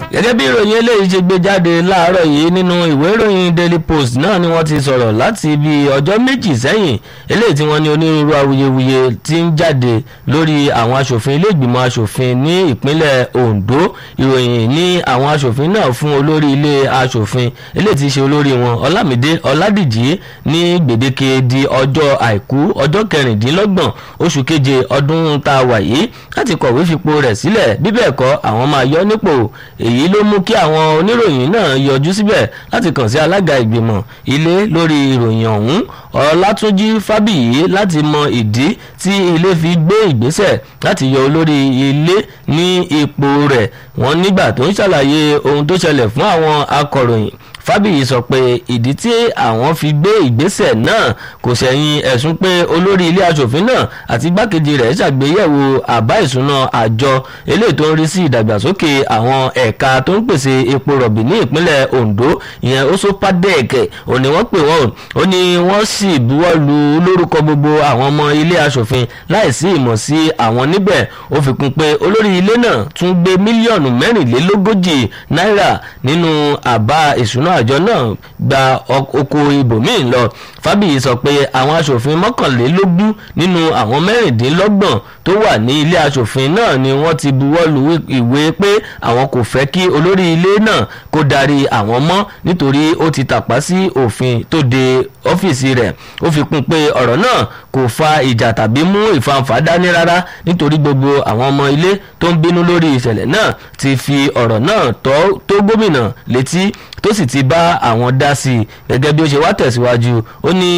gẹ́gẹ́ bí ìròyìn eléyìí ṣe gbé jáde láàárọ̀ yìí nínú ìwé ìròyìn daily post náà ni wọ́n ti sọ̀rọ̀ láti bí ọjọ́ méjì sẹ́yìn eléyìí tí wọ́n ní onírúurú awuyewuye ti ń jáde lórí àwọn aṣòfin ilé ìgbìmọ̀ aṣòfin ní ìpínlẹ̀ ondo ìròyìn ní àwọn aṣòfin náà fún olórí ilé aṣòfin eléyìí ti ṣe olórí wọn ọlámídé ọládìjì ní gbèdéke di ọjọ́ àìkú ọjọ́ kẹrìndínlọ́gbọ̀n oṣù keje ọdún tá a wà yìí láti kọ̀wé fipò rẹ̀ sílẹ̀ bí bẹ́ẹ̀ kọ́ àwọn máa yọ nípò èyí ló mú kí àwọn oníròyìn náà yọjú síbẹ̀ láti kàn sí alága ìgbìmọ̀ ilé lórí ìròyìn ọ̀hún ọlátúnjí fábíyì láti mọ ìdí tí ilé fi gbé ìgbésẹ̀ láti yọ olórí ilé ní ipò rẹ̀ wọ́n nígbà tó ń ṣàlàyé ohun tó ṣẹlẹ̀ fún àwọn akọ̀ròyìn fábíyì sọ pé ìdí tí àwọn fi gbé ìgbésẹ̀ náà kò ṣẹ̀yìn ẹ̀sùn pé olórí ilé asòfin náà àti igbákejì rẹ̀ ṣàgbéyẹ̀wò àbá ìsúná àjọ eléyìí tó ń rí sí ìdàgbàsókè àwọn ẹ̀ka tó ń pèsè epo rọ̀bì ní ìpínlẹ̀ ondo ìyẹn osopadec òní wọ́n pè wọ́n ó ní wọ́n sì buwọ́ lu lórúkọ gbogbo àwọn ọmọ ilé asòfin láìsí ìmọ̀ sí àwọn níbẹ̀ ó fi kún pé olórí ilé náà tún gbé mílíọ̀nù mẹ́rìnlélógójì náírà nínú àbá ìsúná àjọ náà gba oko ibòmíì lọ fábíyì sọ pé àwọn asòfin mọ́kànlélógún nínú àwọn mẹ́rìndínlọ́gbọ̀n tó wà ní ilé asòfin náà ni wọ́n ti buwọ́ lu ìwé pé àwọn kò fẹ́ kí olórí ilé náà kó darí àwọn mọ́ nítorí ó ti tàpá sí òfin tó de ọ́fíìsì rẹ̀ ó fi kún pé ọ̀rọ̀ náà kò fa ìjà tàbí mú ìfanfà dání rárá nítorí gbogbo àwọn ọmọ ilé tó ń bínú lórí ìṣẹ̀lẹ̀ náà ti fi ọ̀rọ̀ náà tó gómìnà létí tó sì ti bá àwọn dá sí i gẹ́gẹ́ bí ó ṣe wá tẹ̀síwájú ó ní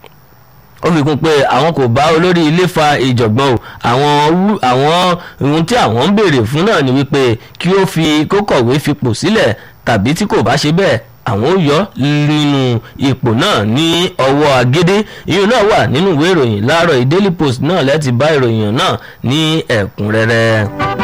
ó fi kún pé àwọn kò bá olórí ilé fa ìjọ̀gbọ́n o àwọn àwọn ohun tí àwọn ń béèrè fún náà ni wípé kí ó fi kó kọ̀wé fipò sílẹ̀ tàbí tí kò bá ṣe bẹ́ẹ̀ àwọn ó yọ nínú ipò náà ní ọwọ́ agédé ìyún náà wà nínú ìwé ìròyìn láàárọ̀ daily post náà lẹ́ti bá ìròyìn náà ní ẹ̀kúnrẹ́rẹ́.